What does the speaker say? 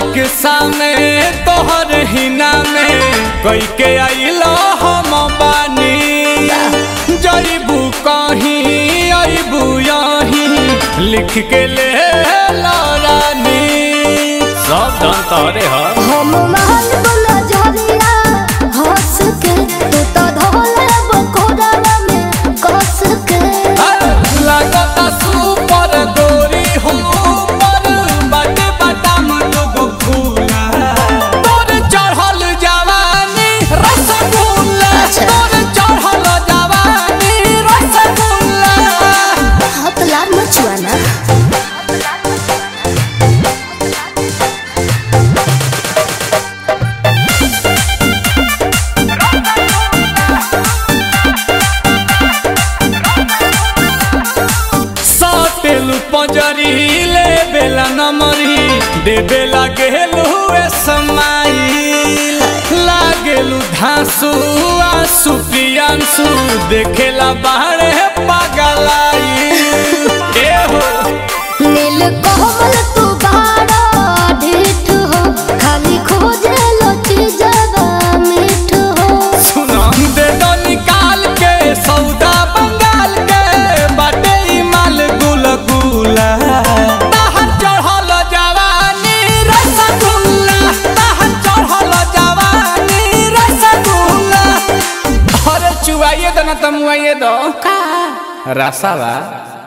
Rickshaw में तोहर हिना में कई के आइलो हम बानी जईबू कहीं अबू यहीं लिख के ले रानी सब धन तोरे ह हम महल बोला झरिया हंस के तू तो धोले बकोड़ा में कस के लगता सुपर गोरी हो पर बटे बटम दुगो फूला तोर चढ़ल जवानी रसगुल्ला अच्छा। तोर चढ़ल जवानी रसगुल्ला हाथ लाल मचुआ ना साटेलु पंजरी ले बेला नमरी दे बेला गेलु ए समाई लागेलु धांसु आसु पियांसु देखेला बाहरे पगलाई ए हो नील कोमल तू बाड़ा ढीठ हो खाली खोजे लो चीजवा मीठ हो सुना दे दो निकाल के सौदा बंगाल के बाटे ई माल गुल गुला ताहर चढ़ल जवानी रसगुल्ला ताहर चढ़ल जवानी रसगुल्ला अरे चुआइए दो ना तमुआइए दो का रसावा